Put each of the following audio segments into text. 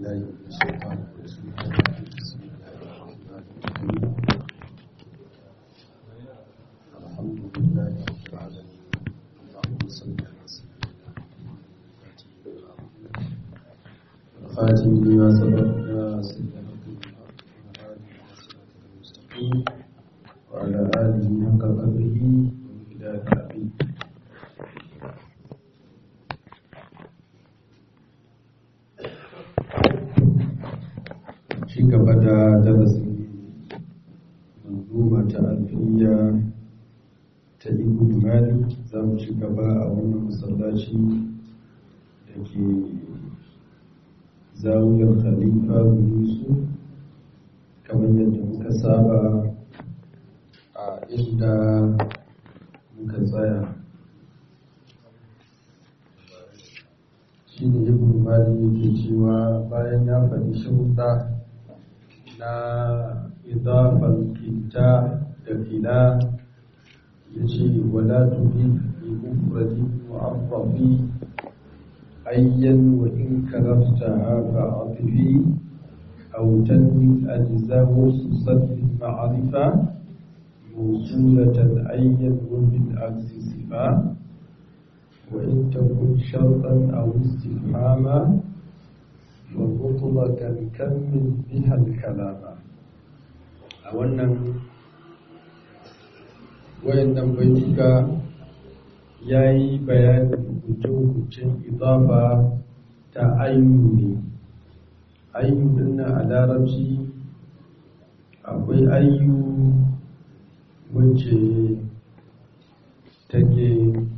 بالله من الشيطان الرجيم بسم الله الرحمن الرحيم الحمد لله رب العالمين اللهم صل على سيدنا محمد الخاتم لما سبق ناصر الحق بالحق والهادي الى صراطك المستقيم وعلى اله حق قدره ومقداره العظيم ci gaba da darasin manzuma ta alfiya ta ibn malik za mu ci gaba a wannan masallaci da ke zawiyar khalifa yusuf kamar yadda muka saba a inda muka tsaya shi ne ibn malik yake cewa bayan ya faɗi sharuɗa na idafar kinta da fila ya ce wala tuhi bi mufradi mu'affafi ayyan wa in karafta haka atifi aw tanwi ajzahu sadri ma'rifa موصولة أيا وبالعكس صفا وإن تكن شرطا أو استفهاما ومطلقا كمل بها الكلام a wannan wayannan baituka ya yi bayanin hukuncin idafa ta ayyuni ayyunin a larabci akwai ayyu wacce take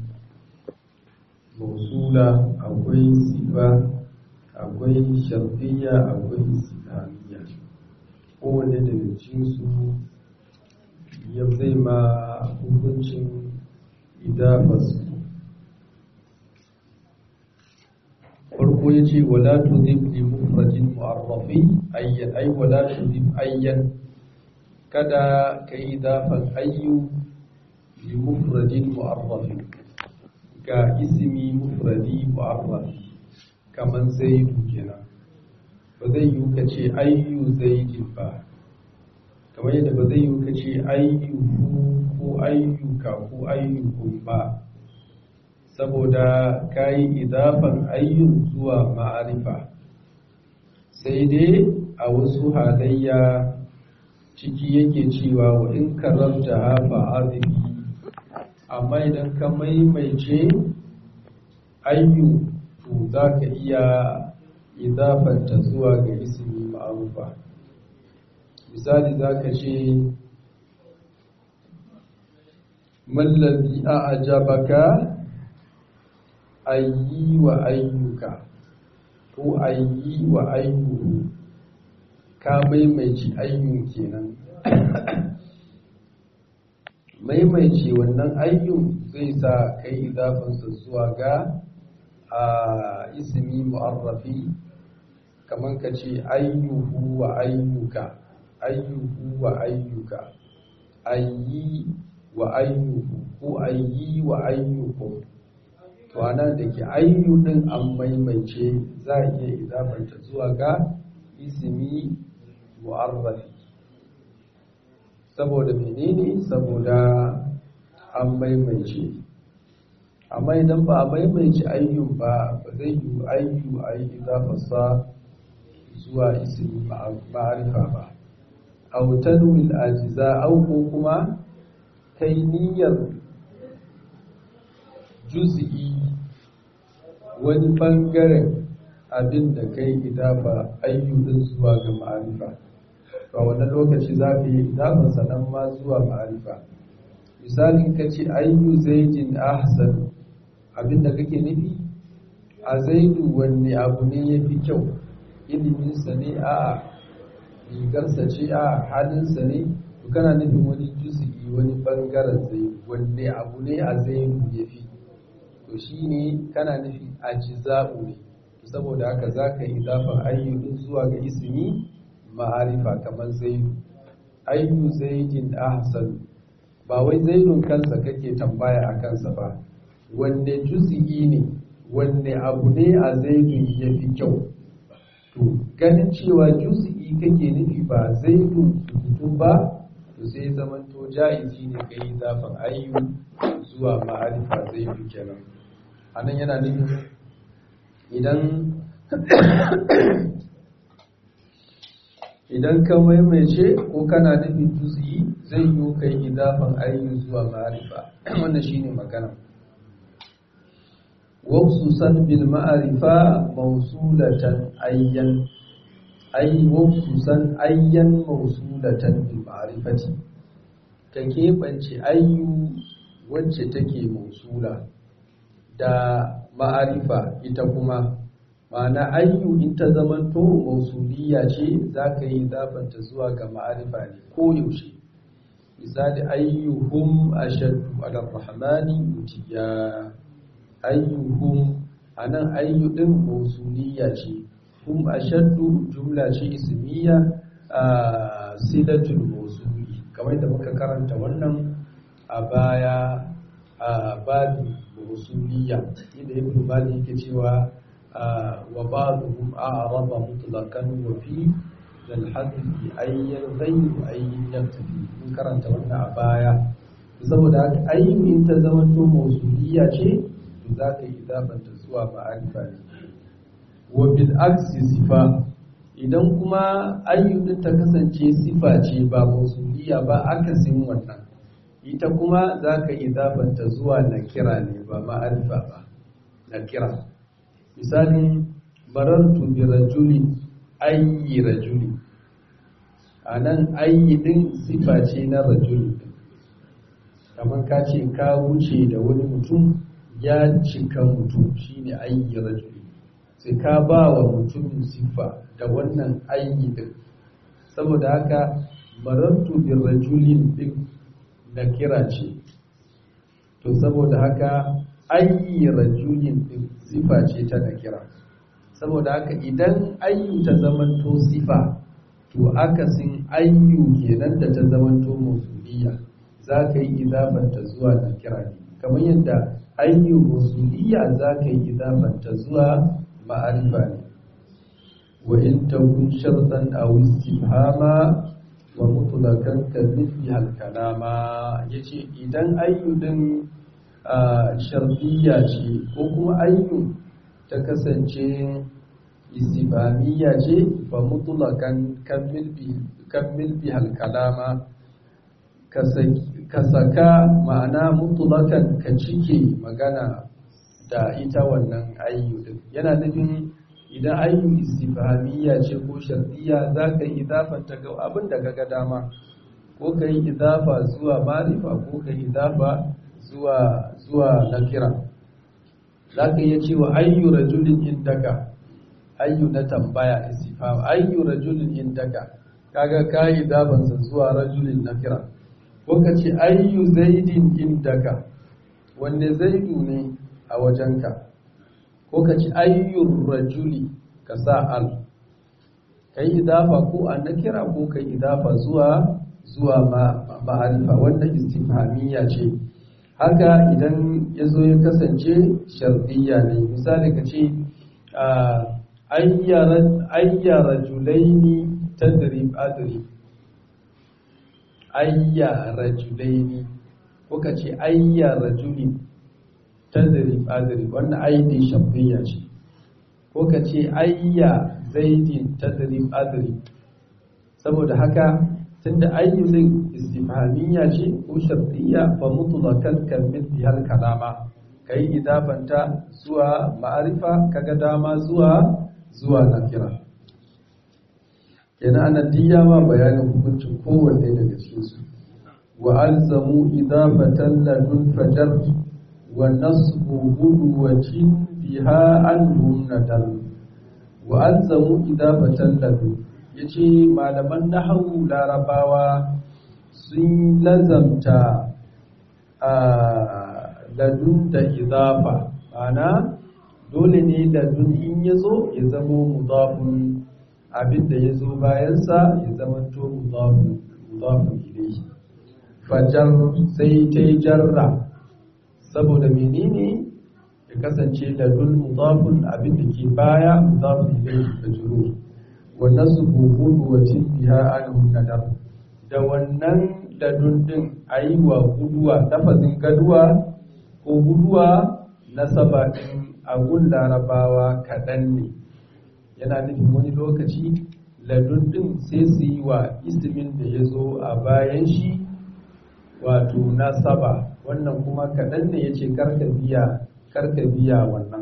mausula akwai sifa akwai sharfiya akwai islamiyya kowane daga cikinsu ya zai ma hukuncin idafasu farko ya ce wala tuzib li mufradin mu'arrafi ayyan ay wala tuzib ayyan kada ka yi idafan ayyu li mufradin mu'arrafi ga ismi mufradi mu'arrafi kamar zaidu kenan ba zai yi ka ce ayyu zaidin ba kamar yadda ba zai yi ka ce ayyuhu ko ayyuka ko ayyukun ba saboda ka yi idafan ayyun zuwa ma'arifa sai dai a wasu halayya ciki yake cewa wa in karanta hafa azibi amma idan ka maimaice ayyu to za ka iya idafanta zuwa ga ismi ma'arufa misali za ka ce mallazi a ajabaka ayyi wa ayyuka ko ayyi wa ayyuhu ka maimaici ayyun kenan maimaici wannan ayyun zai sa kai idafansa zuwa ga a ismi mu'arrafi kamar ka ce ayyuhu wa ayyuka ayyuhu wa ayyuka ayyi wa ayyuhu ko ayyi wa ayyukum to anan da ke ayyu din an maimaice za a iya idafanta zuwa ga ismi mu'arrafi saboda menene saboda an maimaice amma idan ba a maimaici ayyun ba ba zai yi ayyu a yi idafarsa zuwa ismi ma'arifa ba autanwil ajiza au ko kuma kai niyyar juz'i wani bangaren abin da kai idafa ayyudin zuwa ga ma'arifa a wannan lokaci za ka yi idafansa nan ma zuwa ma'arifa misalin ka ce ayyu zaidin ahsan abin da kake nufi a zaidu wanne abu ne ya fi kyau iliminsa ne a rigarsa ce a halinsa ne to kana nufin wani juzi'i wani bangaren zaidu wanne abu ne a zaidu ya fi to shi ne kana nufi a jiza'u ne saboda haka za ka yi idafan ayyudin zuwa ga ismi ma'arifa kamar zaidu ayyu zaidin ahsan ba wai zaidun kansa kake tambaya a kansa ba wanne juzi'i ne wanne abu ne a zaidun ya fi kyau to to ganin cewa juz'i kake nufi ba zaidun sukutun ba to sai zamanto ja'izi ne ka yi zafin ayyu zuwa ma'arifa zaidu kenan anan yana nufin idan idan ka maimaice ko kana nufin juz'i zai yi kai idafan ayyu zuwa ma'arifa wannan shine magana وخصوصا بالمعرفة موصولة أيا أي وخصوصا أيا موصولة بالمعرفة كيف أنت أي wacce take mausula da ma'arifa ita kuma ma'ana ayyu in ta zamanto mausuliya ce za ka yi zafanta zuwa ga ma'arifa ne ko yaushe misali ayyuhum ashaddu ala rahmani mutiya ayyuhum anan ayyu din mausuliya ce hum ashaddu jumla ce ismiya a silatul mausuli kamar da muka karanta wannan a baya a babi mausuliya inda ibn malik yake cewa wa ba'dhum a'raba mutlaqan wa fi lal hadfi ayyan ghayr ayyin yaktafi mun karanta wannan a baya saboda haka ayyu in ta zama to mausuliya ce za ka yi idafanta zuwa ma'arifa ne wa bil aksi sifa idan kuma ayyudin ta kasance sifa ce ba mausuliya ba akasin wannan ita kuma za ka yi idafanta zuwa nakira ne ba ma'arifa ba nakira misalin barartu bi rajuli ayyi rajuli a nan ayyidin sifa ce na rajuli kamar ka ce ka wuce da wani mutum ya cika mutum shine ayyi rajuli sai ka ba wa mutumin siffa da wannan ayyi din saboda haka marantu bir rajulin din na kira ce to saboda haka ayyi rajulin din siffa ce ta na kira saboda haka idan ayyu ta zamanto sifa to akasin ayyu kenan da ta zamanto musuliya za ka yi idafanta zuwa na kira ne kamar yadda ayyu musuliya za ka yi idafanta zuwa ma'arifa ne wa in takun shartan aw istifhama wa mutlaqan ka mithli hal kalama yace idan ayyu din shartiyya ce ko kuma ayyu ta kasance istifhamiyya ce fa mutlaqan kammil bi kammil bi hal kalama ka saka ma'ana mutulakan ka cike magana da ita wannan ayyu din yana nufin idan ayyu istifhamiyya ce ko shartiyya za ka yi idafanta ga abin da ga dama ko ka yi idafa zuwa marifa ko ka yi idafa zuwa zuwa nakira za ka iya cewa ayyu rajulin indaka ayyu na tambaya istifham ayyu rajulin indaka kaga ka yi idafansa zuwa rajulin nakira ko ka ce ayyu zaidin indaka wanne zaidu ne a wajenka ko ka ce ayyun rajuli ka sa al ka yi idafa ko an na kira ko ka yi idafa zuwa zuwa ma'arifa wannan istifhamiyya ce haka idan ya zo ya kasance shardiya ne misali ka ce ayya rajulaini tadrib adrib ayya rajulaini ko ka ce ayya rajuli tadrib adrib wannan aidi shabbiya ce ko ka ce ayya zaidin tadrib adrib saboda haka tunda ayyu din istifhamiyya ce ko shartiyya fa mutlaqan kan mithli hal kalama kai idafanta zuwa ma'arifa kaga dama zuwa zuwa nakira kenan anan diya ma bayanin hukuncin kowanne daga cikin su wa alzamu idafatan ladun fajar wa nasbu budwatin biha anhum nadal wa alzamu idafatan ladun yace malaman nahwu larabawa sun lazamta a ladun da idafa ana dole ne ladun in yazo ya zamo mudafun abinda ya zo bayansa ya zamanto mudafun ilayhi fajar sai ta yi jarra saboda menene ya kasance ladun mudafun abinda ke baya mudafun ilayhi da juru wa nasbu qudwatin biha anhu nadar da wannan ladun din ayi wa guduwa lafazin gaduwa ko guduwa nasaba din agun larabawa kaɗan ne yana nufin wani lokaci ladun din sai su yi wa ismin da ya zo a bayan shi wato nasaba wannan kuma kaɗan ne ya ce karka biya wannan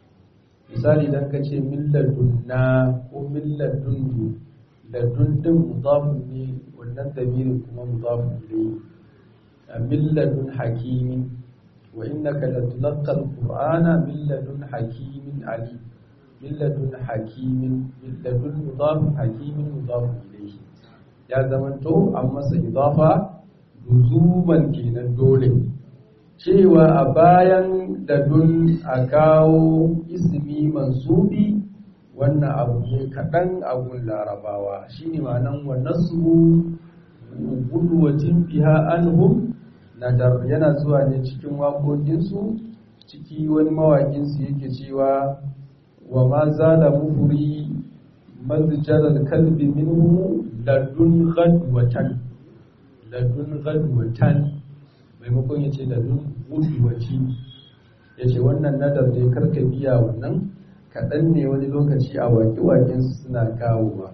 misali don ka ce milladun na ko milladun ladun din mudafun ne wannan damirin kuma mudafun ne a milladun hakimin wa innaka latulaqal qur'ana milladun hakimin ali milladun hakimin milladun mudafun hakimin mudafun ilayhi ya zamanto an masa idafa luzuman kenan dole cewa a bayan ladun a kawo ismi mansubi wannan abu ne kaɗan abun larabawa shine ma'anan wa nasu gudwatin biha anhum nadar yana zuwa ne cikin waƙoƙinsu ciki wani mawaƙinsu yake cewa wa ma zala mufuri mazjaral kalbi minhu ladun ghadwatan ladun ghadwatan maimakon ya ce ladun gudwaci ya ce wannan nadar da ya karka biya wannan kaɗan ne wani lokaci a waƙe-waƙensu suna kawowa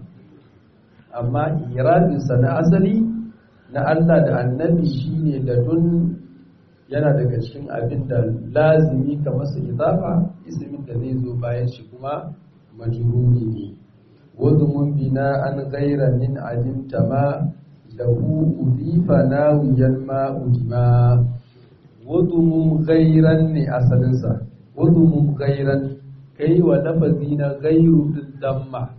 amma irabinsa na asali na Allah da annabi shine ladun yana daga cikin abin da lazimi ka masa idafa ismin da zai zo bayan shi kuma majruri ne wadumun bina an gaira min alimta ma lahu udifa nawiyan ma udima wadumun gairan ne asalinsa wadumun gairan kai wa lafazi na gairu din damma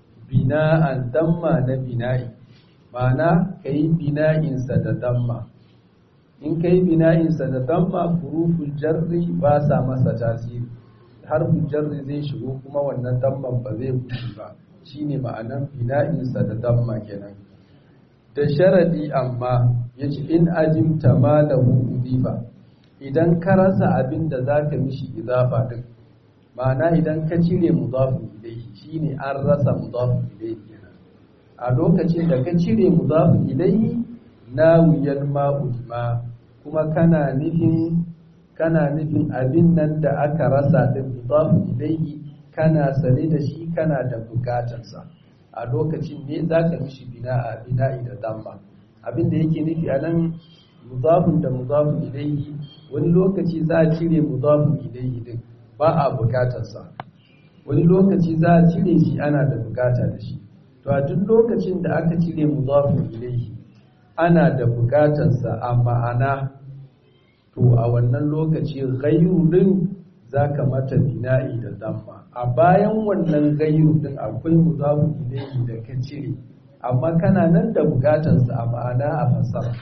bina'an damma na bina'i ma'ana kai bina'insa da damma in kai bina'insa da damma huruful jarri ba sa masa tasiri harfin jarri zai shigo kuma wannan damman ba zai fushi ba shine ma'anan bina'insa da damma kenan da sharadi amma yace in ajimta ma lahu udifa idan ka rasa abin da zaka mishi idafa din ma'ana idan ka cire mudafin ilayhi shine an rasa mudafin ilayhi kenan a lokacin da ka cire mudafin ilayhi nawiyan ma'udima kuma kana nufin kana nufin abin nan da aka rasa din mudafin ilayhi kana sane da shi kana da bukatarsa a lokacin ne zaka mishi bina'a bina'i da damma abin da yake nufi a nan mudafin da mudafin ilayhi wani lokaci za a cire mudafin ilayhi din ba a bukatarsa wani lokaci za a cire shi ana da bukata da shi to a duk lokacin da aka cire mudafin ilayhi ana da bukatarsa a ma'ana to a wannan lokaci ghayru din zaka mata bina'i da damma a bayan wannan ghayru din akwai mudafin ilayhi da ka cire amma kana nan da bukatarsa a ma'ana a fassara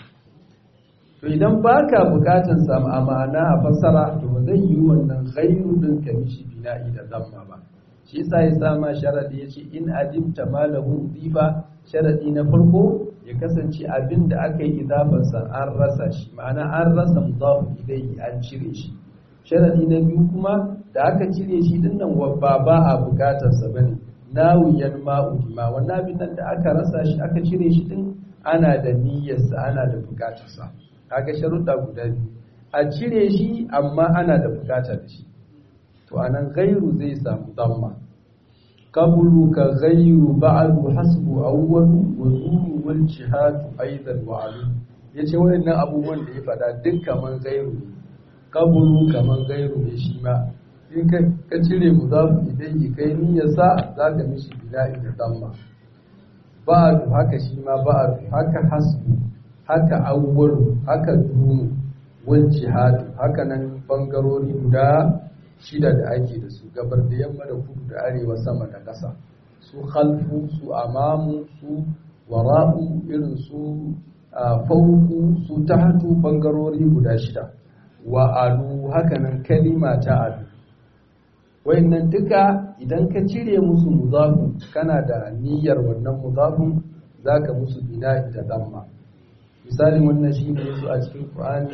to idan baka bukatarsa a ma'ana a fassara to ba zai yi wannan ghayru din ka mishi bina'i da damma ba shi yasa ya sama sharadi yace in ajibta malahu difa sharadi na farko ya kasance abin da aka yi idafansa an rasa shi ma'ana an rasa mudafu ilayhi an cire shi sharadi na biyu kuma da aka cire shi dinnan ba ba a bukatar sa bane nawiyan ma'udima wannan abin nan da aka rasa shi aka cire shi din ana da niyyar sa ana da bukatar sa kaga sharuɗa guda biyu a cire shi amma ana da bukata da shi to anan gairu zai samu damma qablu ka ghayru ba'du hasbu awwalu wa zuru wal jihadu aidan wa alu yace wayannan abubuwan da ya fada duk kaman ghayru ne qablu kaman ghayru ne shi ma in ka ka cire mudafu idan yi kai niyyar sa zaka mishi bila'i da damma ba'du haka shi ma ba'du haka hasbu haka awwalu haka dunu wal jihadu haka nan bangarori guda shida da ake da su gabar da yamma da kudu da arewa sama da ƙasa su khalfu su amamu su wara'u irin su fauku su tahtu bangarori guda shida wa alu hakanan kalima ta alu wayannan duka idan ka cire musu mudafun kana da niyyar wannan mudafun zaka musu bina'i da damma misalin wannan shine yazo a cikin Qur'ani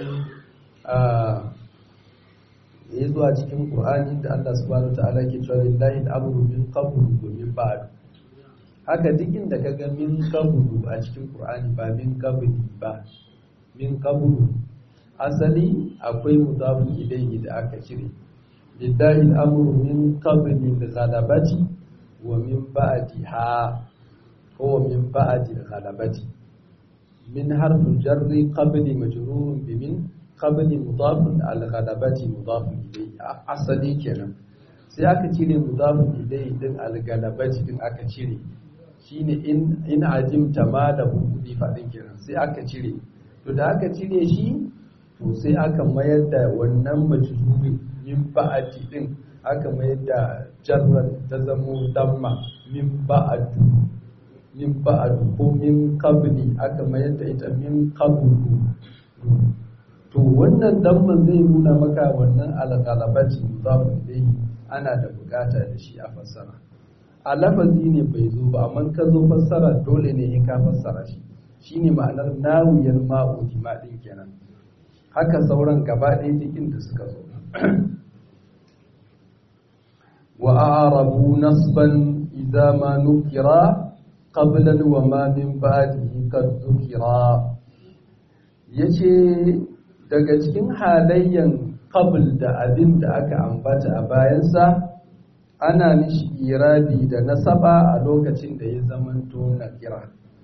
ya zo a cikin Qur'ani da Allah subhanahu wataala ke cewa lillahi al-amru min qablu wa min ba'd haka duk inda ka ga min qablu a cikin Qur'ani ba min qabli ba min qablu asali akwai mudafun ilayhi da aka cire lillahi al-amru min qabli al-ghalabati wa min ba'diha ko min ba'di al-ghalabati min harfu jarri qabli majrurun bi min qabli mudafun al-ghalabati mudafun ilayhi asali kenan sai aka cire mudafun ilayhi din al-ghalabati din aka cire shine in in ajimta ma da hukudi fadin kenan sai aka cire to da aka cire shi to sai aka mayar da wannan majruri min ba'ati din aka mayar da jarrar ta zamo damma min ba'atu min ba'atu ko min qabli aka mayar da ita min qablu to wannan damman zai nuna maka wannan alqalabati mudafu ilayhi ana da bukata da shi a fassara a lafazi ne bai zo ba amma ka zo fassara dole ne in ka fassara shi shine ma'anar nawiyar ma'udi ma din kenan haka sauran gaba ɗaya cikin da suka zo wa a'rabu nasban idza ma nukira qablan wa ma min ba'dihi qad nukira yace daga cikin halayyan qabl da abin da aka ambata a bayansa ana nishi irabi da nasaba a lokacin da ya zamanto na kira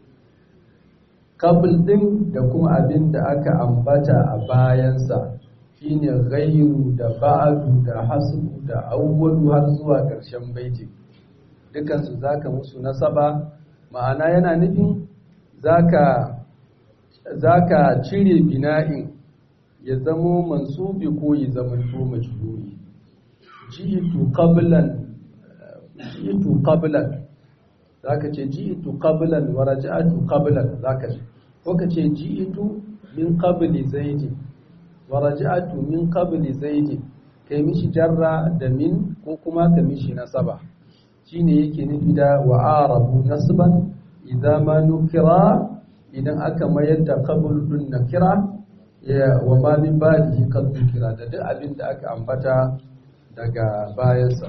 kabul din da kuma abin da aka ambata a bayansa shine ghairu da ba'du da hasbu da awwalu har zuwa ƙarshen baiti dukansu zaka musu nasaba ma'ana yana nufin zaka zaka cire bina'in ya zamo mansubi ko ya zamanto majruri ji'tu qablan ji'tu qablan zaka ce ji'tu qablan wa raja'tu qablan zaka ce ko ka ce ji'tu min qabli zaidi wa raja'tu min qabli zaidi kai mishi jarra da min ko kuma ka mishi nasaba shine yake nufi da wa arabu nasban idza ma nukira idan aka mayar da qabl dun nakira ya wa ma min ba'dihi qad nukira da duk abin da aka ambata daga bayansa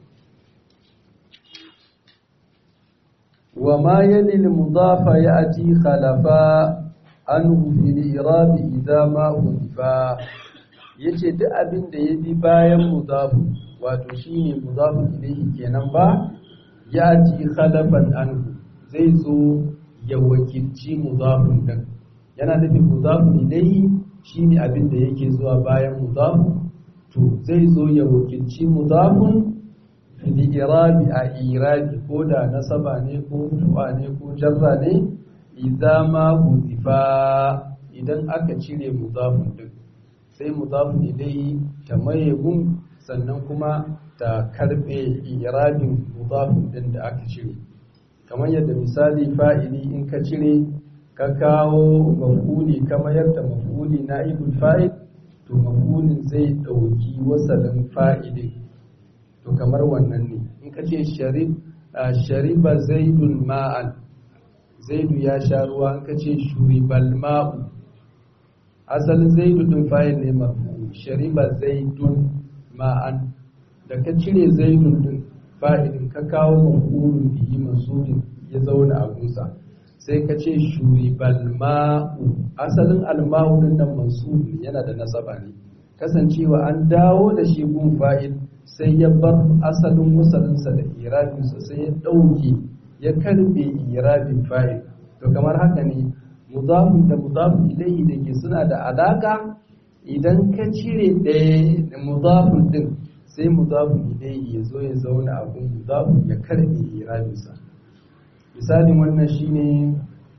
wa ma yali al-mudafa ya'ti khalafa anhu fil i'rab idza ma hudifa yace duk abin da ya bi bayan mudafu wato shine mudafu ilayhi kenan ba ya'ti khalafan anhu zai zo ya wakilci mudafun din yana nufin mudafu ilayhi shine abin da yake zuwa bayan mudafu to zai zo ya wakilci mudafun fil irabi a irabi ko da nasaba ne ko rufa ne ko jarra ne idza ma hudifa idan aka cire mudafun din sai mudafun ilayhi ta maye gun sannan kuma ta karbe irabin mudafun din da aka cire kamar yadda misali fa'ili in ka cire ka kawo maf'uli kamar yadda maf'uli na'ibul fa'il to mafulin zai ɗauki wasalin fa'idin to kamar wannan ne in ka ce shariba zaidun ma'an zaidu ya sha ruwa in ka ce shuribal ma'u asalin zaidu ɗin fa'il ne mafu shariba zaidun ma'an da ka cire zaidun ɗin fa'idin ka kawo mafulin biyi masudin ya zauna a gusa sai ka ce shuribal ma'u asalin alma'u din nan mansub yana da nasaba ne kasancewa an dawo da shi gun fa'il sai ya bar asalin musalinsa da irabinsa sai ya ɗauke ya karbe irabin fa'il to kamar haka ne mudafun da mudafun ilayhi da ke suna da alaka idan ka cire ɗaya da mudafun din sai mudafun ilayhi ya zo ya zauna a gun mudafun ya karbe irabinsa misalin wannan shine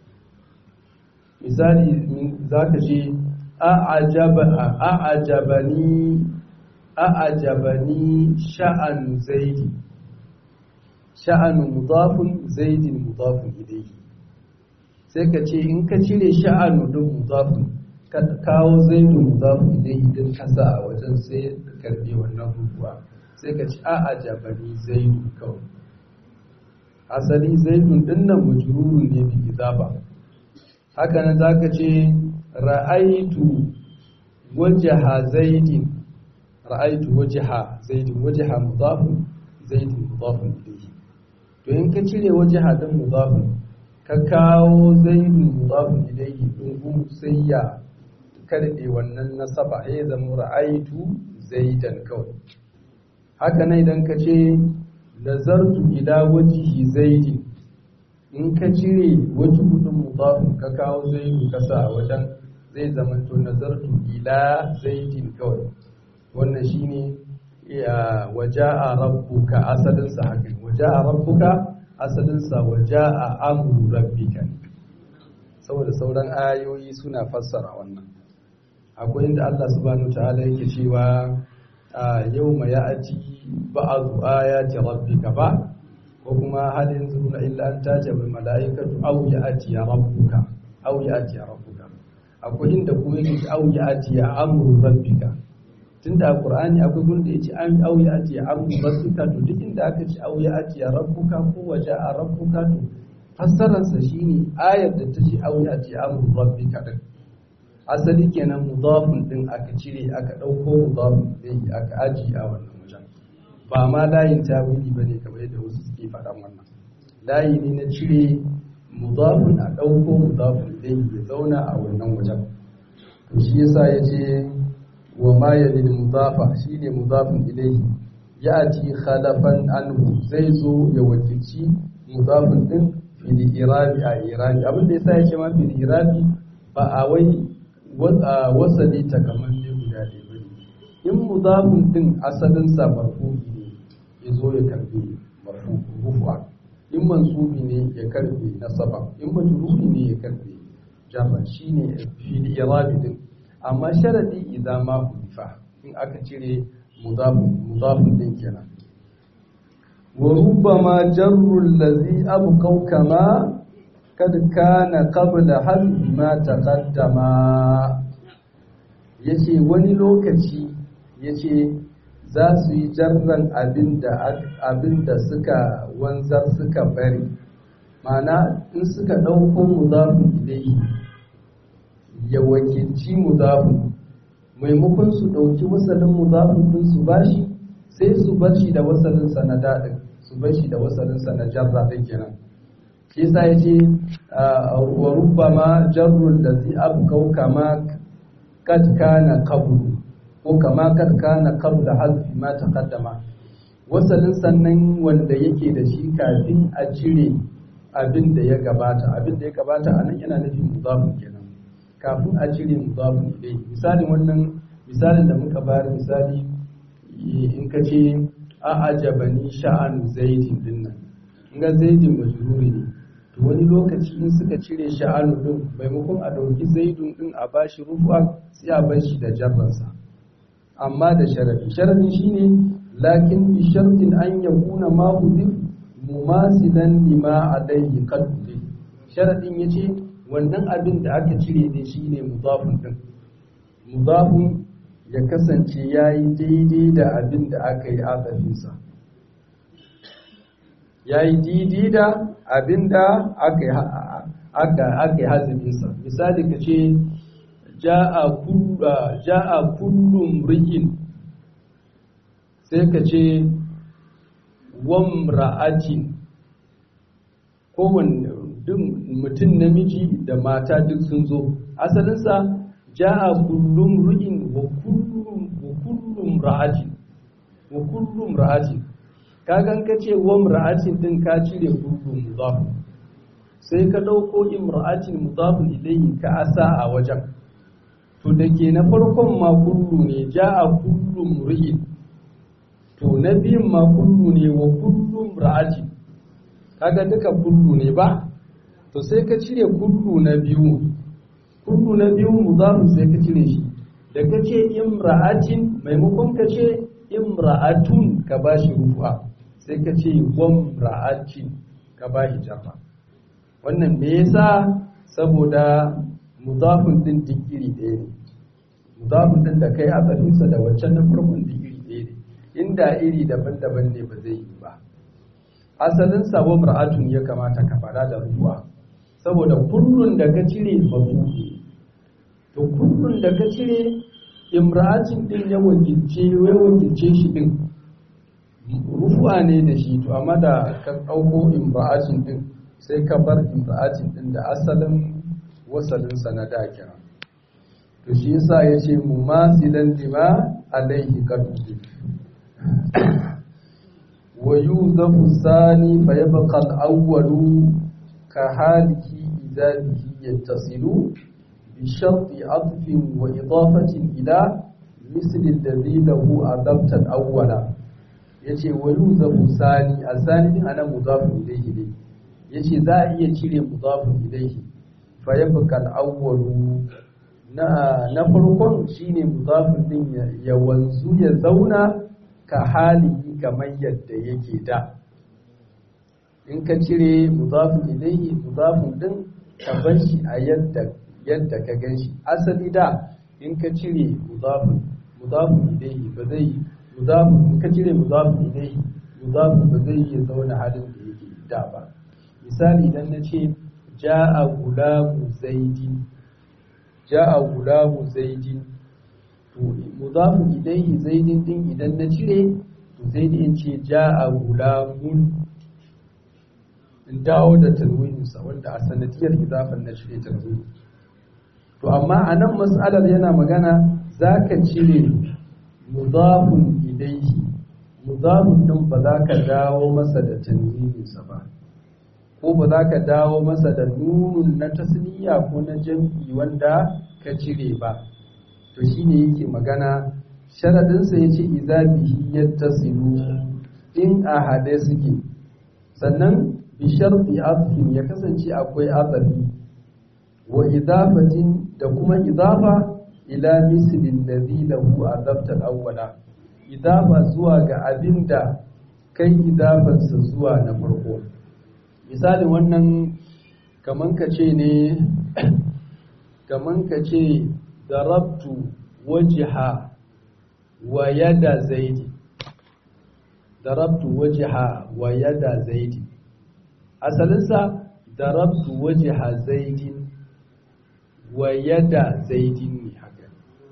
misali zaka ce a'ajabani a'ajabani sha'anu zaidi sha'anu mudafun zaidin mudafun ilayhi sai ka ce in ka cire sha'anu din mudafun ka kawo zaidun mudafun ilayhi din kasa a wajen sai ka karbe wannan rubuwa sai ka ce a'ajabani zaidu kawai asali zaidun dinnan majrurun ne bi idaba haka nan zaka ce ra'aitu wajha zaidin ra'aitu wajha zaidin wajha mudafun zaidin mudafun ilayhi to in ka cire waje hadin mudafin ka kawo zaidun mudafin ilayhi dungu sai ya karɗe wannan nasaba ya zama ra'aitu zaidan kawai haka nan idan ka ce nazartu ila wajihi zaidin in ka cire wajen hudun mudafin ka kawo zaidu ka sa a wajen zai zama to nazartu ila zaidin kawai wannan shine waja'a rabbuka asalinsa haka waja'a rabbuka asalinsa waja'a amru rabbika saboda sauran ayoyi suna fassara wannan akwai inda Allah subhanahu ta'ala yake cewa yawma ya'ti ba'du ayati rabbika ba ko kuma hal yanzuruna illa an tajaba malaikatu aw ya'ti rabbuka aw ya'ti rabbuka akwai inda kuma yake aw ya'ti amru rabbika tunda a Qur'ani akwai gurin da yace an aw ya'ti amru rabbika to duk inda aka ce aw ya'ti rabbuka ko waja'a rabbuka to fassararsa shine ayar da ta ce aw ya'ti amru rabbika din asali kenan mudafin din aka cire aka ɗauko mudafin din aka aji a wannan wajen ba ma layin tawili bane kamar yadda wasu suke faɗan wannan layi ne na cire mudafin a ɗauko mudafin din ya zauna a wannan wajen to shi yasa ya ce wa ma yalil mudafa shine mudafin ilayhi ya'ti khalafan anhu zai zo ya wakilci mudafin din fil irabi a irabi abin da yasa ya ce ma fil irabi ba a wai wasali takamamme guda ɗaya ba in mudafin din asalin sa marfu'i ne ya zo ya karbe marfu rufa in mansubi ne ya karbe nasaba in majruri ne ya karbe jarra shine fil irabi din amma sharadi idan ma hudifa in aka cire mudafin mudafin din kenan wa rubbama jarru allazi abqaw kama kad kana qabla hadhi ma taqaddama yace wani lokaci yace za su yi jarran abinda abinda suka wanzar suka bari mana in suka dauko mudafin ilayhi ya wakilci mudafin maimakon su dauki wasalin mudafin din su bashi sai su bar shi da wasalin sa na dadin su bar shi da wasalin sa na jarra din kenan shi yasa yace wa rubbama jarrul ladzi abqau kama kad kana qablu ko kama kad kana qabla hazfi ma taqaddama wasalin sannan wanda yake da shi kafin a cire abin da ya gabata abin da ya gabata anan yana nufin mudafin kenan kafin a cire mudafin ilai misalin wannan misalin da muka bayar misali in ka ce a ajabani sha'an zaidin dinnan in ga zaidin majruri ne to wani lokaci in suka cire sha'anu din maimakon a dauki zaidun din a bashi rufa sai a bar shi da jarransa amma da sharadi sharadi shine lakin bi shartin an yakuna ma hudif mumasilan lima alayhi qad sharadin yace wannan abin da aka cire ne shine mudafun din mudafun ya kasance yayi daidai da abin da aka yi azafinsa yayi daidai da abin da aka yi aka aka yi hazifinsa misali ka ce ja'a kullu ja'a kullum ri'in sai ka ce wamra'atin kowanne mutum namiji da mata duk sun zo asalinsa ja'a kullum ru'in wa kullum wa kullum ra'atin wa kullum ra'atin kagan ka ce wamra'atin din ka cire kullum mudaf sai ka dauko imra'atin mudafun ilayhi ka asa a wajen to da ke na farkon ma kullu ne ja'a kullum ru'in to na biyun ma kullu ne wa kullum ra'ati kaga duka kullu ne ba to sai ka cire kullu na biyu kullu na biyu mudafu sai ka cire shi da ka ce imra'atin maimakon ka ce imra'atun ka ba shi rufa sai ka ce wamra'atin ka ba shi jarra wannan me yasa saboda mudafin din digiri ɗaya ne mudafin din da kai asalinsa da waccan na farkon digiri ɗaya ne inda iri daban-daban ne ba zai yi ba asalin sabon ra'atun ya kamata ka fada da ruwa saboda kullun da ka cire mafuki to kullun da ka cire imra'atin din ya wakilce ya wakilce shi din rufu'a ne da shi to amma da ka ɗauko imra'atin din sai ka bar imra'atin din da asalin wasalin sa na da kira to shi yasa yace mumasilan lima alaihi qad wa yuzafu sani fa yabqa al-awwalu ka haliki idza bihi yattasilu bi sharti atfin wa idafatin ila misl alladhi lahu adabta al-awwala yace wa yuzafu sani asani din ana mudafun ilayhi ne yace za a iya cire mudafun ilayhi fa yabqa al-awwalu na na farkon shine mudafun din ya wanzu ya zauna ka halihi kamar yadda yake da in ka cire mudafun ilayhi mudafun din ka bar shi a yadda yadda ka gan shi asali da in ka cire mudafun mudafun ilayhi ba zai mudafun in ka cire mudafun ilayhi mudafun ba zai iya zauna halin da yake da ba misali idan na ce ja'a gulamu zaidin ja'a gulamu zaidin to mudafun ilayhi zaidin din idan na cire to zaidi in ce ja'a gulamun in dawo da tanwininsa wanda a sanadiyar idafan na cire tanwini to amma a nan mas'alar yana magana za ka cire mudafun ilayhi mudafun din ba za ka dawo masa da tanwininsa ba ko ba za ka dawo masa da nunun na tasniya ko na jam'i wanda ka cire ba to shine yake magana sharadinsa ya ce iza bihi yattasilu in a hade suke sannan bi sharti atfin ya kasance akwai atsafi wa idafatin da kuma idafa ila mislin ladhi lahu adabta al-awwala idafa zuwa ga abinda kai idafansa zuwa na farko misalin wannan kaman ka ce ne kaman ka ce darabtu wajha wa yada zaidi darabtu wajha wa yada zaidi asalinsa darabtu wajha zaidin wa yada zaidin ne haka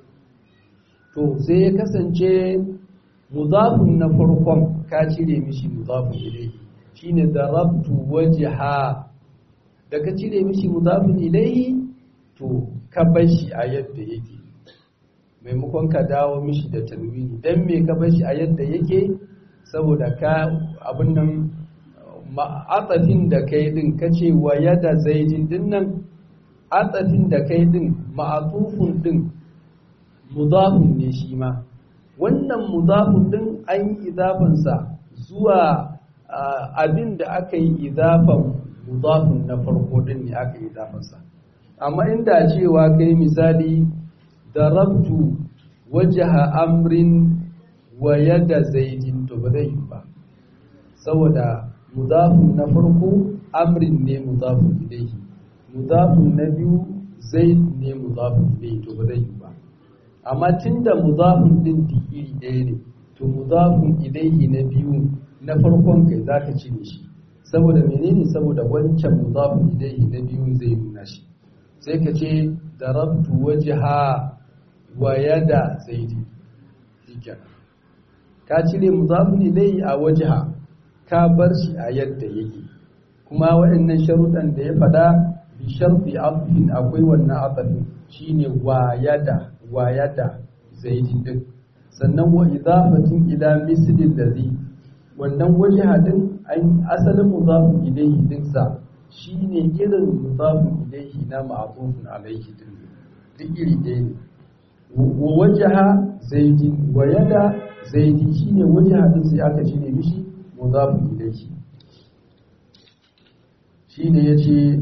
to sai ya kasance mudafun na farkon ka cire mishi mudafun ilayhi shine darabtu wajha da ka cire mishi mudafun ilayhi to ka bar shi a yadda yake maimakon ka dawo mishi da tanwini dan me ka bar shi a yadda yake saboda ka abin nan ma'atsafin da kai din kace wa yada zaidin din nan atsafin da kai din ma'atufun din mudafun ne shi ma wannan mudafun din an yi idafansa zuwa abin da aka yi idafan mudafun na farko din ne aka yi idafansa amma inda cewa kai misali darabtu wajaha amrin wa yada zaidin to ba zai yi ba saboda mudafun na farko amrin ne mudafun ilaihi mudafun na biyu zaid ne mudafun ilaihi to ba zai yi ba amma tunda mudafun din iri ɗaya ne to mudafun ilaihi na biyu na farkon kai zaka cire shi saboda menene saboda wancan mudafun ilaihi na biyu zai nuna shi sai ka ce darabtu wajha wa yada zaidi shikenan ka cire mudafun ilaihi a wajha ka bar shi a yadda yake kuma waɗannan sharuɗan da ya faɗa bi sharfi afin akwai wannan afafin shine wa yada wa yada zaidin din sannan wa idafatin ila mislin ladhi wannan wajha din an asalin mudafun ilaihi din sa shine irin mudafun ilaihi na ma'tufun alaihi din duk iri ɗaya ne wa wajha zaidin wa yada zaidi shine wajha din sai aka cire mishi mudafun ilaihi shine yace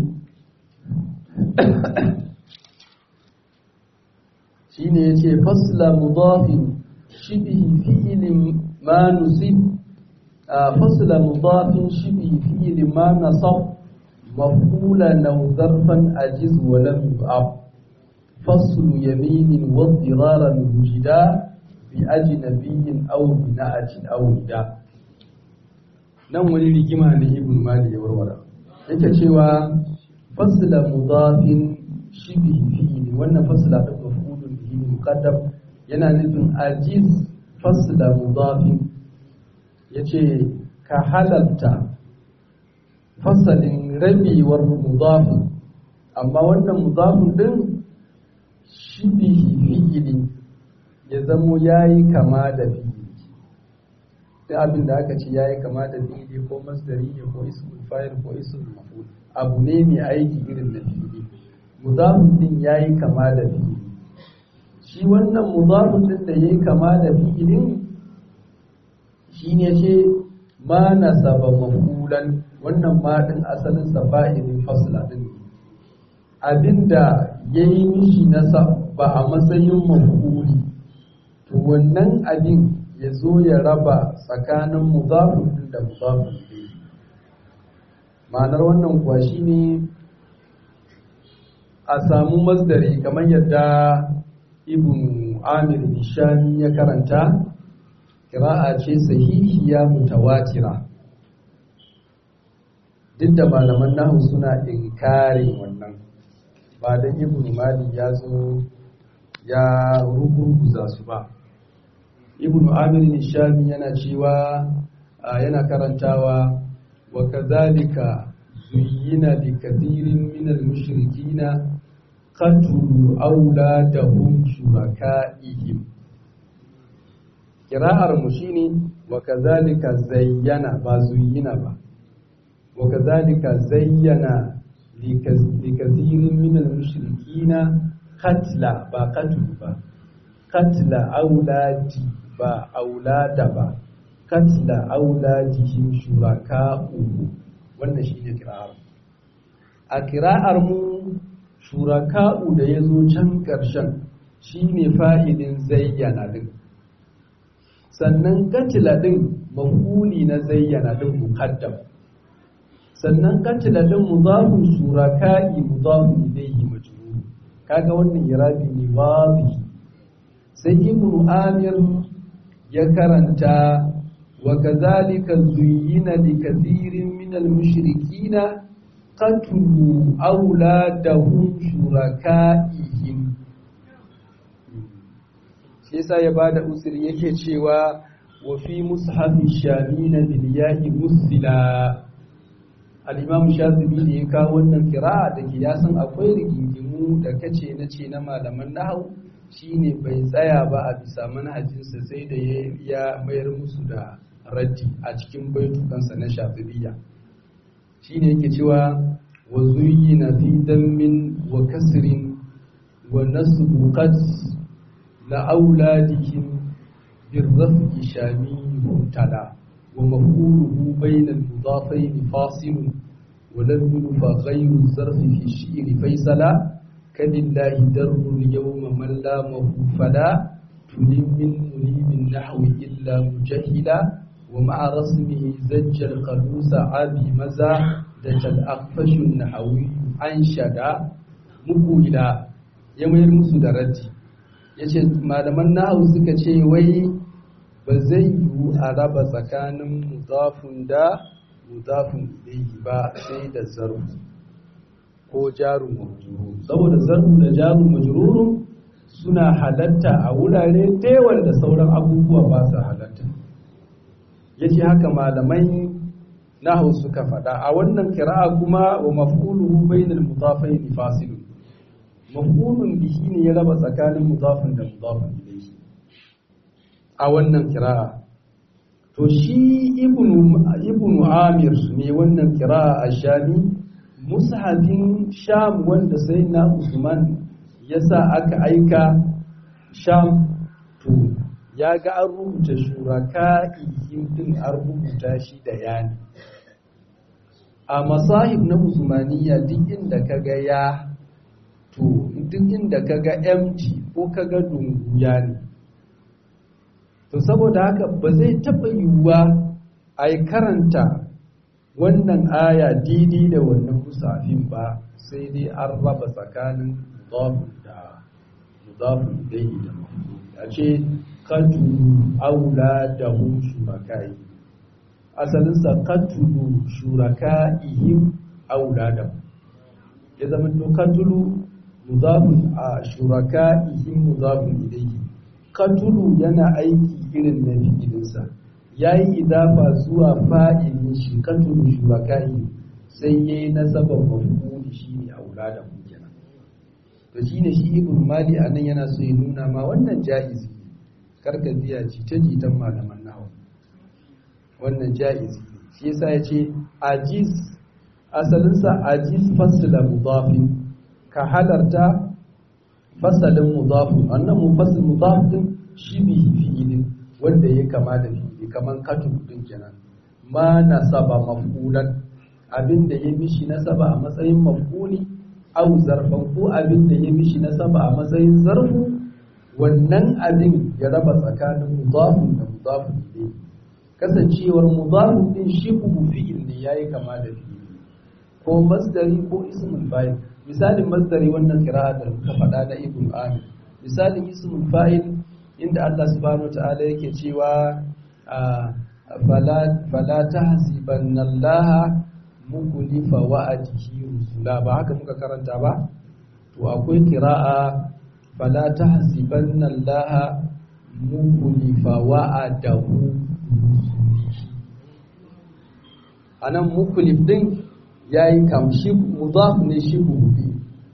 shine yace fasla mudafin shibhi fi'lin ma nusib fasla mudafin shibhi fi'lin ma nasab maf'ulan aw zarfan ajiz wa lam yu'ab faslu yaminin wa diraran wujida bi ajnabiyyin aw bina'atin aw nida nan wani rigima ne ibn mali ya warware yake cewa fasla mudafin shibhi fi'li wannan fasla da maf'ulun bihi muqaddam yana nufin ajiz fasla mudafin yace ka halalta fasalin rabewar mudafin amma wannan mudafin din shibihi fi'ili ya zamo yayi kama da fi'ili duk abin da aka ce yayi kama da fi'ili ko masdari ne ko ismul fa'il ko ismul maf'ul abu ne mai aiki irin na fi'ili mudafin din yayi kama da fi'ili shi wannan mudafin din da yayi kama da fi'ilin shine ce ma nasaba maf'ulan wannan ma din asalin sa fa'ilin fasla din abinda yayi mishi nasa ba a matsayin maf'uli to wannan abin ya zo ya raba tsakanin mudafin din da mudafin din ma'anar wannan kuwa shine a samu masdari kamar yadda ibn amir nishani ya karanta kira'a ce sahihiya mutawatira duk da malaman nahu suna inkarin wannan ba da ibn mali ya zo ya rugurguza su ba ibn amir nishani yana cewa yana karantawa wa kazalika zuyyina li kathirin min al-mushrikina qatlu auladahum shuraka'ihim kira'ar mu shine wa kazalika zayyana ba zuyyina ba wa kazalika zayyana li kathirin min al-mushrikina qatla ba qatlu ba qatla auladi ba aulada ba qatla auladihim shuraka'u wannan shine kira'ar a kira'ar mu shuraka'u da ya zo can ƙarshen shi ne fa'idin zayyana ɗin sannan katila ɗin mafuli na zayyana ɗin mukaddam sannan katila ɗin mudafin shuraka'i mudafin ilaihi majrur kaga wannan irabi ne wazi sai ibnu amir ya karanta wa kadhalika zuyyina li kathirin min al-mushrikina qatlu auladahum shuraka'ihim shi yasa ya bada usiri yake cewa wa fi mushafi shamina bil ya'i musila al-imam shafi'i ne ya kawo wannan kira'a da ke yasan akwai rigingimu da kace na ce na malaman nahwu shine bai tsaya ba a bisa manhajinsa sai da ya mayar musu da raddi a cikin baitukansa na shafi'iyya shine yake cewa wa zuyyina fi dammin wa kasrin wa nasbu qad la auladihim birraf'i shami mubtada wa maf'uluhu bayna al-mudafayn fasil wa lam yulfa ghayru zarf fi shi'r faysala kalillahi darru al-yawma man lamahu fala tulim min mulim nahwi illa mujahila ومع رسمه زج القلوس عابي مزا دج الأخفش النحوي أنشدا مقولا يمير musu da raddi yace malaman nahawu suka ce wai ba zai yiwu a raba tsakanin mudafun da mudafun ilayhi ba sai da zarfu ko jaru majrur saboda zarfu da jaru majrur suna halatta a wurare da da sauran abubuwa ba su halatta yace haka malamai nahu suka faɗa a wannan kira'a kuma wa maf'uluhu bainal mudafain fasilun maf'ulun bihi ne ya raba tsakanin mudafin da mudafin ilayhi a wannan kira'a to shi ibnu ibnu amir ne wannan kira'a a shami mushafin sham wanda sai na usman yasa aka aika sham to ya ga an rubuta shuraka din an rubuta shi da yani a masahib na usmaniya duk inda ka ga ya to duk inda ka ga empty ko ka ga dungu ya ne to saboda haka ba zai taɓa yiwuwa a yi karanta wannan aya daidai da wannan musafin ba sai dai an raba tsakanin mudafin da mudafin dai da a ce katulu aula da hum shurakai asalinsa katulu shuraka'ihim aula da ya zama to katulu mudafun a shuraka'ihim mudafun ilayhi katulu yana aiki irin na fi'ilinsa yayi idafa zuwa fa'ilin shi katulu shurakai sai yayi nasaban maf'uli shine aulada kenan to shine shi ibn mali anan yana so ya nuna ma wannan jaizi karka biya jita jitan malaman nahawu wannan jaizi shi yasa yace ajiz asalinsa ajiz fasla mudafin ka halarta fasalin mudafin annan mufassil mudaf din shi bihi fi'ilin wanda ya kama da fi'ili kaman katu din kenan ma nasaba maf'ulan abinda ya mishi nasaba a matsayin maf'uli au zarfan ko abinda ya mishi nasaba a matsayin zarfu wannan abin ya raba tsakanin mudafin da mudafin ne kasancewar mudafin din shi fi'il ne yayi kama da fi'ili ko masdari ko ismul fa'il misalin masdari wannan kira'a da muka faɗa na ibn amir misalin ismul fa'il inda Allah subhanahu ta'ala yake cewa fala tahzibanna Allah mukulifa wa'adihi rusula ba haka muka karanta ba to akwai kira'a fala tahzibanna Allah mukulifa wa'adahu rusulihi anan mukulif din ya yi kamshi mudaf ne shi gobe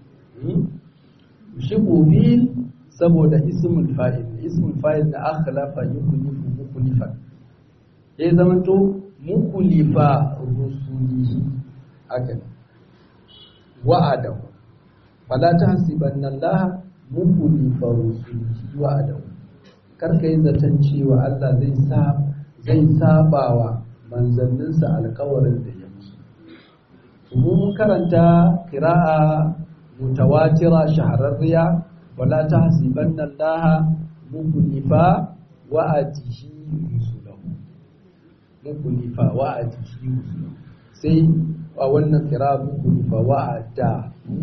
shi gobe saboda ismul fa'il ismul fa'il da akhlafa yukulifu mukulifan ya zama to mukulifa rusuli haka wa'ada fala tahsibanna Allah mukulifa rusuli wa'ada kar kai zaton cewa Allah zai sa zai sabawa manzanninsa alkawarin da ya mun karanta kira'a mutawatira shahararriya wala tahsibanna allaha mukhlifa wa'atihi rusulahu mukhlifa wa'atihi rusulahu sai a wannan kira'a mukhlifa wa'ada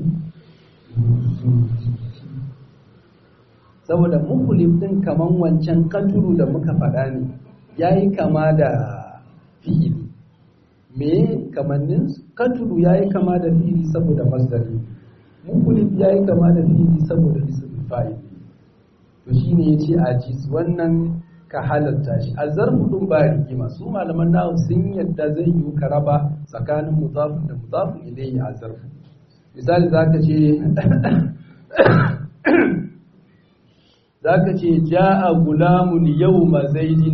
saboda mukhlif din kaman wancan katuru da muka faɗa ne yayi kama da fi'ili me kamannin katulu ya yi kama da fili saboda masdari mukulif ya yi kama da fili saboda ismin fa'il to shi ne ya ce ajis wannan ka halatta shi a zarfudin ba rigima su malaman nahu sun yadda zai yi ka raba tsakanin muzafin da muzafin ilayhi a zarfu misali za ka ce za ka ce ja'a gulamun yau mazaidin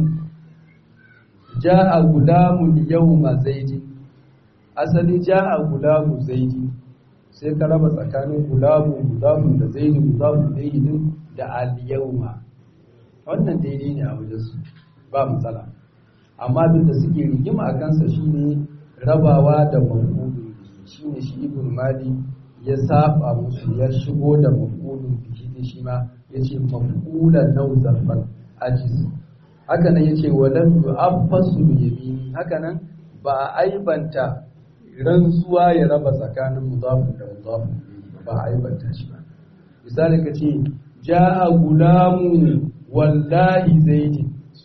ja'a gulamun yawma zaidi asali ja'a gulamu zaidi sai ka raba tsakanin gulamu mudafun da zaidi mudafun zaidi din da al yawma wannan daidai ne a wajen su ba matsala amma abin da suke rigima a kansa shine rabawa da mafulun shine shi ibn mali ya saba musu ya shigo da mafulun bihi shi ma yace mafulan nau zarfan ajiz haka nan yace walam yu'affasu yamini haka nan ba a aibanta rantsuwa ya raba tsakanin mudafin da mudafin ba a aibanta shi ba misali ka ce ja'a gulamu wallahi zaidi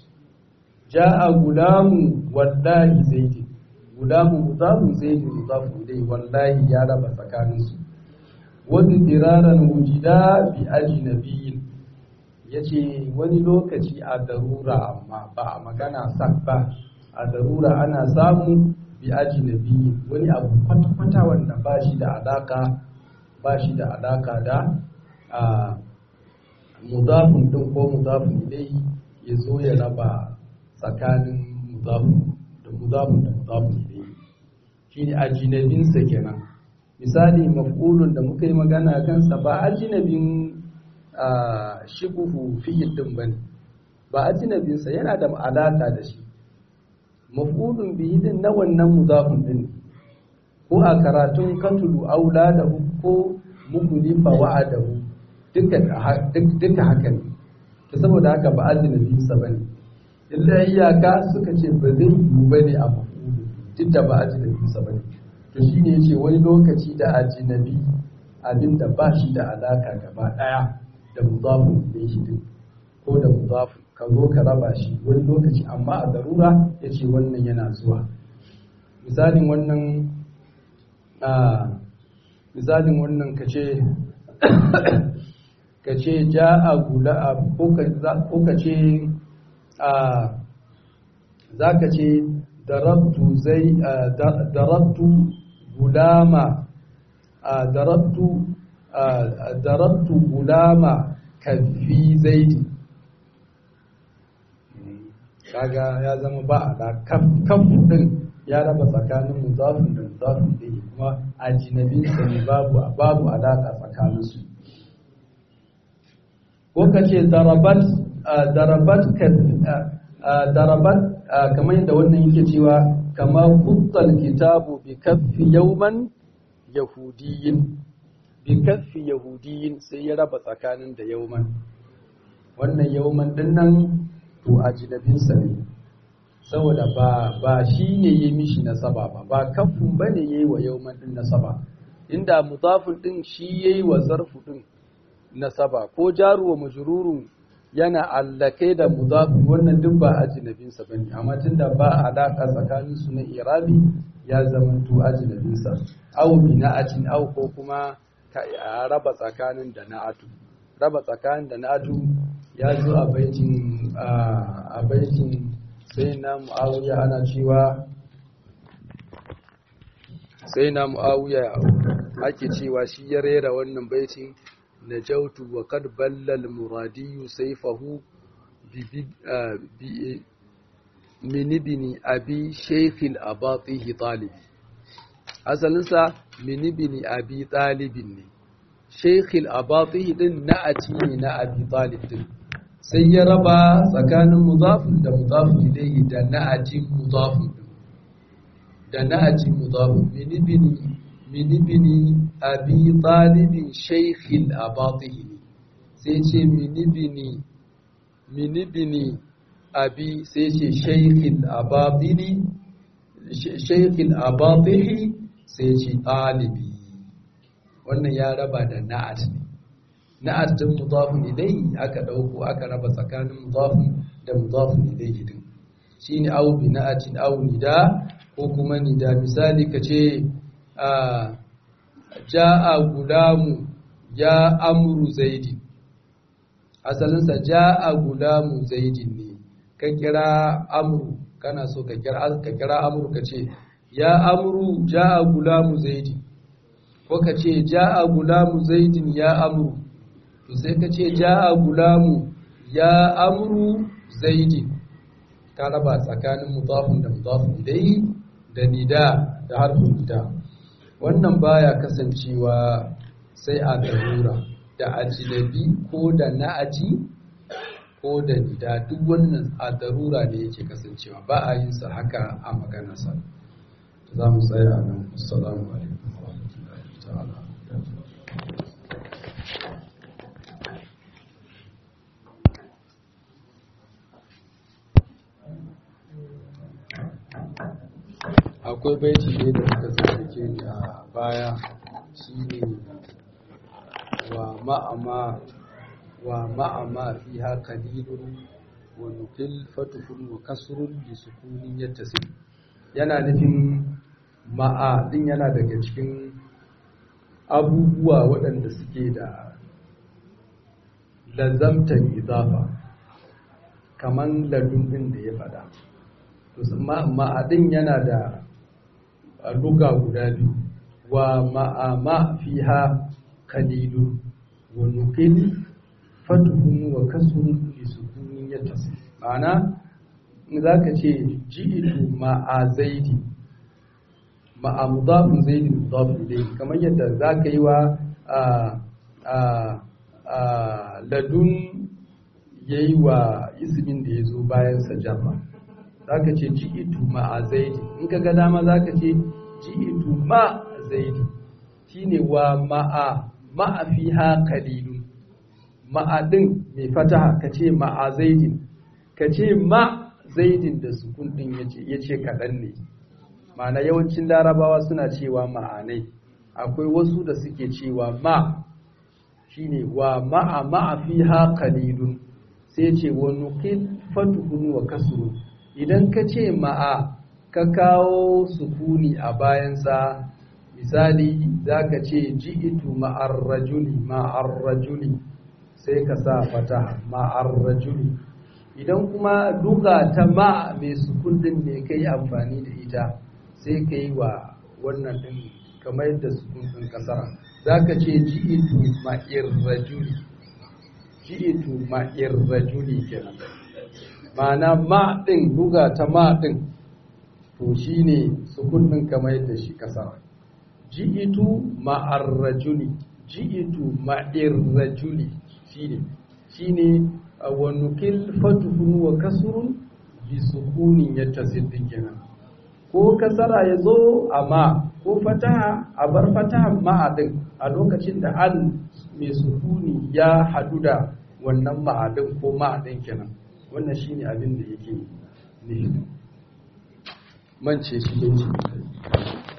ja'a gulamu wallahi zaidi gulamu mudafin zaidi mudafin dai wallahi ya raba tsakanin su wani diraran wujida bi ajnabiyin ya ce wani lokaci a darura amma ba a magana sak ba a darura ana samu bi ajnabi wani abu kwata-kwata wanda ba shi da alaka ba shi da alaka da a mudafin din ko mudafin ilai ya zo ya raba tsakanin mudafin da mudafin da mudafin ilai shi ne ajinabinsa kenan misali maf'ulun da muka yi magana kansa ba ajinabin shibuhu fi'il din bane ba ajnabinsa yana da alaka da shi maf'ulun bihi din na wannan mudafin din ko a karatun katulu auladahu ko mukulifa wa'adahu duka duka haka ne to saboda haka ba ajnabinsa bane illa iyaka suka ce ba zai yiwu bane a maf'ulun duk da ba ajnabinsa bane to shine yace wani lokaci da ajnabi abinda ba shi da alaka gaba daya da mudafin ilayhi din ko da mudafin ka zo ka raba shi wani lokaci amma a darura ya ce wannan yana zuwa misalin wannan a misalin wannan ka ce ka ce ja a gula ko ka ce a zaka ce darabtu zai darabtu gulama darabtu darabtu gulama kafi zaidi kaga ya zama ba a kafu din ya raba tsakanin muzafin da muzafin da kuma ajinabin sa ne babu babu alaka tsakanin su ko ka ce darabat darabat darabat kamar yadda wannan yake cewa kama kuttal kitabu bi kaffi yawman yahudiyin bi kaffi yahudiyin sai ya raba tsakanin da yawman wannan yawman din nan to ajinabinsa ne saboda ba ba shi ne ya mishi nasaba ba ba kafin ba ne ya yi wa yawman din nasaba inda mudafin din shi ya yi wa zarfu din nasaba ko jaru wa majrurun yana allake da mudafin wannan duk ba ajinabinsa ba ne amma tunda ba alaka tsakanin su na irabi ya zama to ajinabinsa au bi na'atin au ko kuma ka raba tsakanin da na'atu raba tsakanin da na'atu ya zo a baitin a baitin sai na mu'awiya ana cewa sai na mu'awiya ake cewa shi ya rera wannan baitin na jautu wa kad ballal muradiyu saifahu minibini abi sheikhil abatihi talibi asalinsa minibini abi talibin ne sheikhil abatihi din na'ati ne na abi talib din sai ya raba tsakanin mudafin da mudafin ilayhi da na'atin mudafin da na'atin mudafin minibini minibini abi talibin shaykhil abatihi sai ce minibini minibini abi sai ce shaykhil abatini shaykhil abatihi sai ce talibi wannan ya raba da na'at ne na'at din mudafin ilayhi aka dauko aka raba tsakanin mudafin da mudafin ilayhi din shine aw bi na'atin aw nida ko kuma nida misali kace a ja'a gulamu ya amru zaidi asalin sa ja'a gulamu zaidi ne ka kira amru kana so ka kira ka kira amru kace ya amru ja'a gulamu zaidi ko kace ja'a gulamu zaidin ya amru to sai ka ce ja'a gulamu ya amru zaidin ka raba tsakanin mudafin da mudafin ilayhi da nida da harfin nida wannan baya kasancewa sai a darura da ajinabi ko da na'aji ko da nida duk wannan a darura ne yake kasancewa ba a yin sa haka a maganarsa za mu tsaya nan assalamu alaikum wa rahmatullahi ta'ala akwai baiti ne da suka tsarkake ni a baya shi ne wa ma'ama wa ma'ama fi haka lidun wa nukil fatufun wa kasurun da sukunin yadda su yana nufin ma'a din yana daga cikin abubuwa waɗanda suke da lazamtan izafa kamar ladun ɗin da ya faɗa ma'adin yana da luga guda biyu wa ma'ama fiha kalilu wa nukil fatuhun wa kasurun li sukunin yatas ma'ana za ka ce ji'itu ma'a zaidi ma'a mudafin zaidi mudafin dai kamar yadda za ka yi wa ladun ya yi wa ismin da ya zo bayan sajarra za ka ce ji'itu ma'a zaidi in ka ga dama za ka ce ji'itu ma zaidi shine wa ma'a ma'a fiha qalilun ma'a din mai fataha ka ce ma'a zaidin ka ce ma zaidin da sukun din yace yace kadan ne ma'ana yawancin larabawa suna cewa ma'anai akwai wasu da suke cewa ma shine wa ma'a ma'a fiha qalilun sai ce wa nuqil fatuhun wa kasrun idan ka ce ma'a ka kawo sukuni a bayansa misali za ka ce ji'itu ma'ar rajuli ma'ar rajuli sai ka sa fata ma'ar rajuli idan kuma duka ta ma mai sukun din ne kai amfani da ita sai ka yi wa wannan din kamar yadda sukun din kasara za ka ce ji'itu ma'ir rajuli ji'itu ma'ir rajuli kenan ma'ana ma din duga ta ma din to shine sukun din kamar yadda shi kasara ji'itu ma'ar rajuli ji'itu ma'ir rajuli shine shine wa nukil fatuhun wa kasrun bi sukunin yattasil din kenan ko kasara ya zo a ma ko fataha a bar fataha ma'adin a lokacin da al mai sukuni ya hadu da wannan ma'adin ko ma'adin kenan wannan shine abin da yake nufi mance shi ne